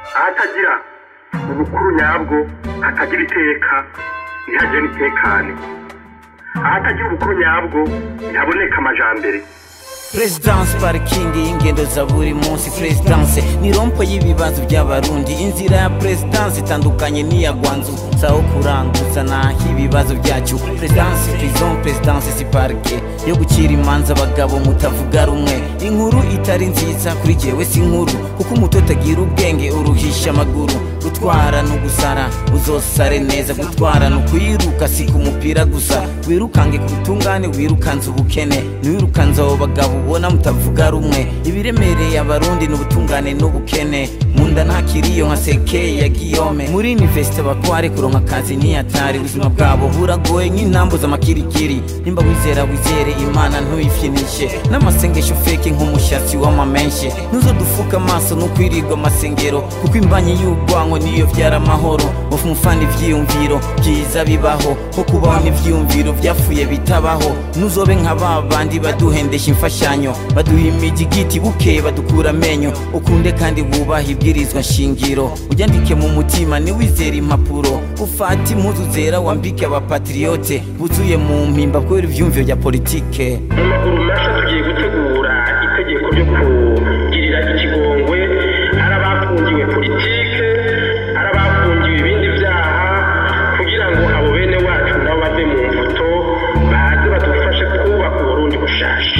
ahatagira ubukuru nyabwo hatagira iteka ntihagire n'itekane ahatagira ubukuru nyabwo ntihaboneka amajambere Presidence parikingi y'ingendo za buri munsi Presidence ni rompo y'ibibazo by'abarundi inzira ya Presidence itandukanye n'iya Gwanzu saho kuranguza naho ibibazo byacu Presidence prison Presidence si parike yo gucira imanza abagabo mutavuga rumwe inkuru itari nziza kuri jewe si inkuru kuko umutoto agira ubwenge uruhisha amaguru gutwara no gusara uzosare neza gutwara no kuyiruka si ku mupira gusa wirukange ku butungane wirukanze ubukene ntiwirukanze abo bagabo ubona mutavuga rumwe ibiremereye abarundi n'ubutungane n'ubukene munda ntakiriyo nka sekeye ya giyome muri universite bakware kuronka akazi niyatari ubuzima bwabo buragoye nk'intambo z'amakirikiri nimba wizera wizere imana ntuyifyinishe n'amasengesho feke nk'umushatsi w'amamenshe ntuzodufuka amaso n'ukwirirwa amasengero kuko imbanyi y'ubwango niyo vyara amahoro mufu mufana ivyiyumviro byiza bibaho ko kubaho n'ivyiyumviro vyapfuye bitabaho nuzobe nka ba bandi baduhendesha imfashanyo baduha imijigiti bukeye badukura amenyo ukunde kandi wubaha ibwirizwa shingiro uryandike mu mutima niwizera impapuro ufate impuzu zera wambike abapatriyote buzuye mu mpimba kubera ivyumviro vya politike mu maguru masha tugiye gutegura itegeko ryo kugirira ikigongwe ari abafungiwe politike ari abafungiwe ibindi byaha kugira ngo abo bene wacu nabo bave mu mbuto baze badufashe kubaka uburundi bushasha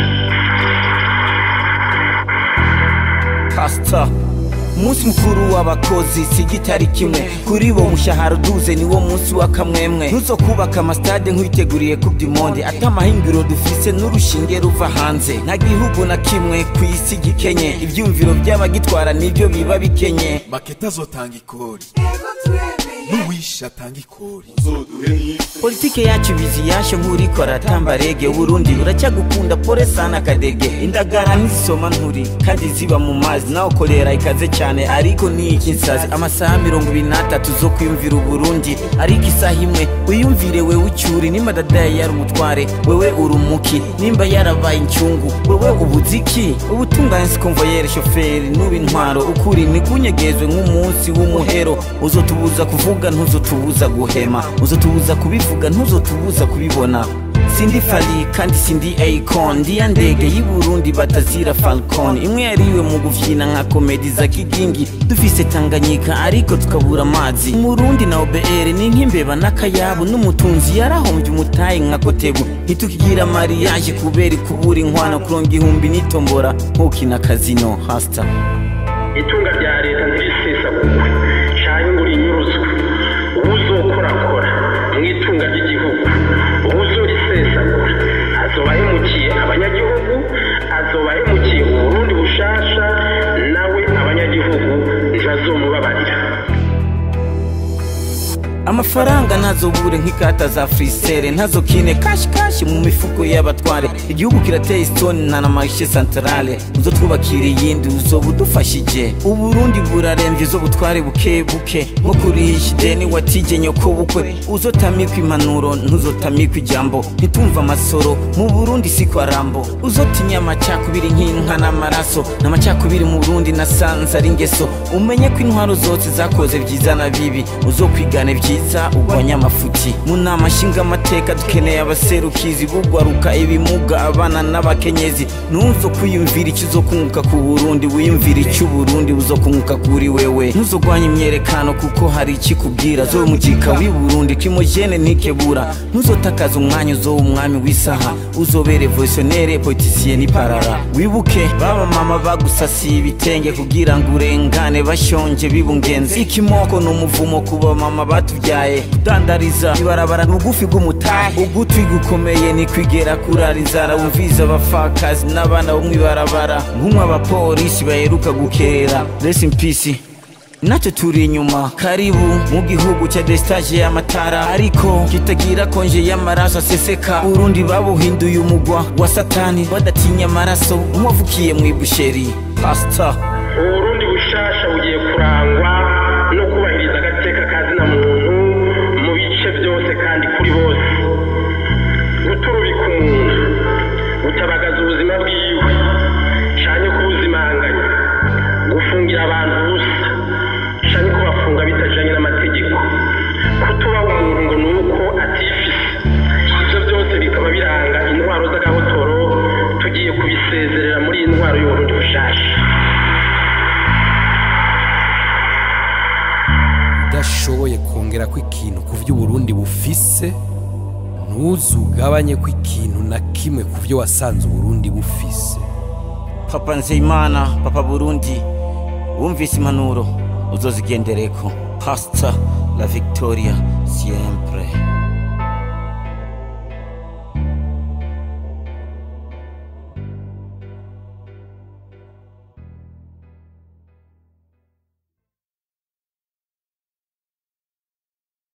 pastor umunsi mukuru w'abakozi si igitari kimwe kuri bo umushahara uduze niwo munsi w'akamwemwe ntuzokubaka amasitade nk'uwiteguriye kubdimonde ati amahingiro dufise n'urushinge ruva hanze nta gihugu na kimwe ku isi gikenye ivyumviro by'abagitwara nibyo biba bikenye maketa azotanga ikori n'uwishe atanga ikori politike yacu bizi yasho nk'uriko aratamba rege uburundi uracyagukunda pore sana kadege indagara ntizisoma nturi kandi ziba mu mazi nawe korera ikaze cyane ariko ni iki nsazi amasaha mirongo ibiri n'atatu zo kwiyumvira uburundi ariko isaha imwe wiyumvire wewe ucyuri nimba dadaye yari umutware wewe uri umuki nimba yarabaye incungu wewe ubuziki ubutungane sikonvoyere shoferi nuba intwaro ukuri nikunyegezwe nk'umunsi w'umuhero uzotubuza kuvuga ntuzotubuza guhema uzotubuza kubivuga ntuzotubuza kubibona sindi fali kandi sindi akon ndiya ndege y'i burundi batazira falcon imwe yariwe mu gufyina nka komedi za kigingi dufise tanganyika ariko tukabura amazi umurundi na obr ni nk'imbeba n'akayabu n'umutunzi yarahombye umutayi nka kotebu ntitukigira mariyaje kubera ikubura inkwano kuronga ihumbi n'itombora nk'ukina kazino hasta itunga rya leta ntirisesagurwe canke ngo rinyuruzwe uwuzokorakora mu itunga ry'igihugu uwuzorisesagura azoba ahemukiye abanyagihugu azoba ahemukiye uburundi bushasha nawe abanyagihugu ntibazomubabarira amafaranga ntazobure nk'ikata za frisere ntazokine kashi kashi mu mifuko y'abatware igihugu kirateye isoni nta na marishe santarale uzo twubakira iyindi uzoba udufashije uburundi burarembye uzo butware buke buke nko kurihisha ideni watije nyoko bukwe uzotamikwa impanuro ntuzotamikwa ijambo ntitumva amasoro mu burundi si kwa rambo uzotinya amacakubiri nk'inka n'amaraso n'amacakubiri mu burundi nasanze ari ingeso umenye ko intwaro zose zakoze byiza na bibi uzokwigane byiza ugwanya amafuti mu nama nshingamateka dukeneye abaserukizi bugwaruka ibimuga abana n'abakenyezi ntuzo kwiyumvira icyo uzokunguka ku burundi wiyumvira icyo uburundi buzokunguka kuri wewe ntuzogwanya imyerekano kuko hari ikikubwira zo mugika w'i burundi kimojene ntikebura ntuzotakaza umwanya uzoba umwami w'isaha uzobere voisiyonere politisiye n'iparara wibuke baba mama bagusasiye ibitenge kugira ngo urengane bashonje bibungenze ikimoko ni umuvumo kuba mama batubyaye kudandariza ibarabara ni ugufi bw'umutahe ugutwi gukomeye ni kwigera kurariza wumviza abapfakazi n'abana bo mw'ibarabara nk'umwe abapolisi baheruka gukerera rest in peace nacyo turi inyuma karibu mu gihugu cya destage y'amatara ariko kitagira konje y'amaraso aseseka urundi babuhinduye umugwa wa satani badatinya amaraso nk'uwavukiye mu ibusheri pastor uburundi bushasha bugiye kurangwa no kubahiriza agateka ka zina muntu mu bice byose kandi kuri bose guturubika umuntu gutabagaza ubuzima bwiwe canke kubuzimanganya gufungira abantu ubusa y'intwaro y'uburundi bushasha udashoboye kongera ko ikintu ku byo uburundi bufise ntuzugabanye ko ikintu na kimwe ku byo wasanze uburundi bufise papa nzeyimana papa burundi wumvise impanuro uzozigendereko pasita la victoria siempre